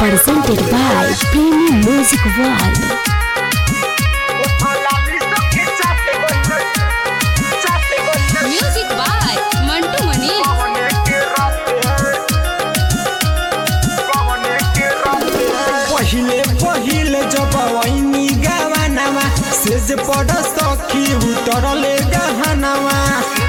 presented by Premium Music World. Music by Mantu Mani. पहिले पहिले जब वैनी गवानामा सेज पड सखी उतरले गहनामा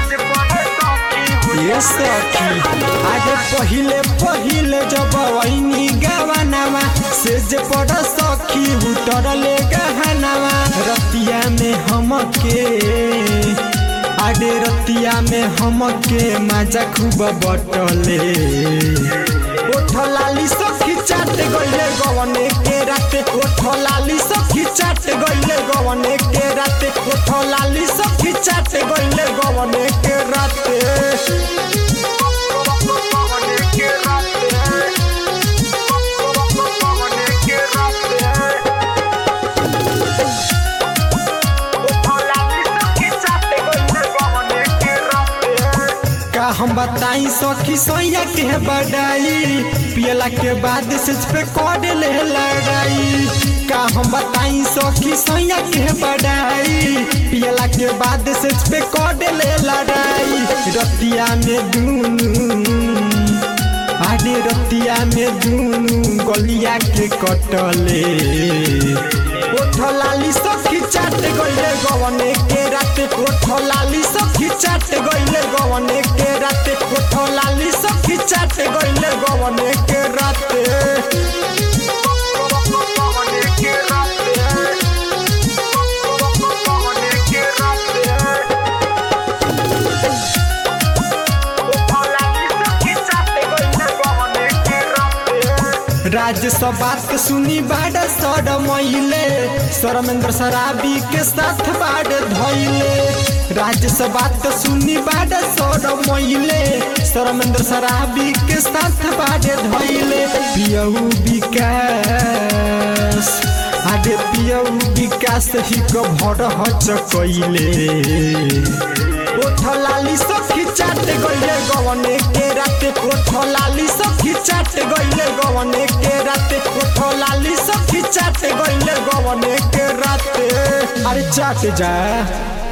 ये सखी आगे पहिले पहिले जब वैनी गवानामा सेज पड सखी उतरले गहनामा रतिया में हमके आगे रतिया में हमके मजा खूब बटले ओठ लाली सखी चाट गइले गवने के राते ओठ लाली सखी चाट गइले गवने के राते ओठ लाली सखी चाट गइले गवने के राते का हम बताई सखी सोया के बड़ाई पियला के बाद से पे कॉड ले लड़ाई का हम बताई सखी सोया के बड़ाई पियला के बाद से पे कॉड ले लड़ाई रतिया में दूनू आगे रतिया में दूनू गलिया के कटले ओठ लाली सखी चाट गइले गवने के राते ओठ लाली सखी चाट गइले गवने के राते ओठ लाली सखी चाट गइले गवने के राते राज्यसभा के सुनी बाड़ सर मैले सरमेंद्र शराबी के साथ बाड़ धैले राज्यसभा के सुनी बाड़ सर मैले सरमेंद्र शराबी के साथ बाड़ धैले पियऊ विकास आगे पियऊ विकास ही को भर हच कैले ओठ लाली सखी चाट गइले गवने के राते ओठ लाली सखी चाट गइले गवने के राते ओठ लाली सखी चाट गइले गवने के राते अरे चाट जा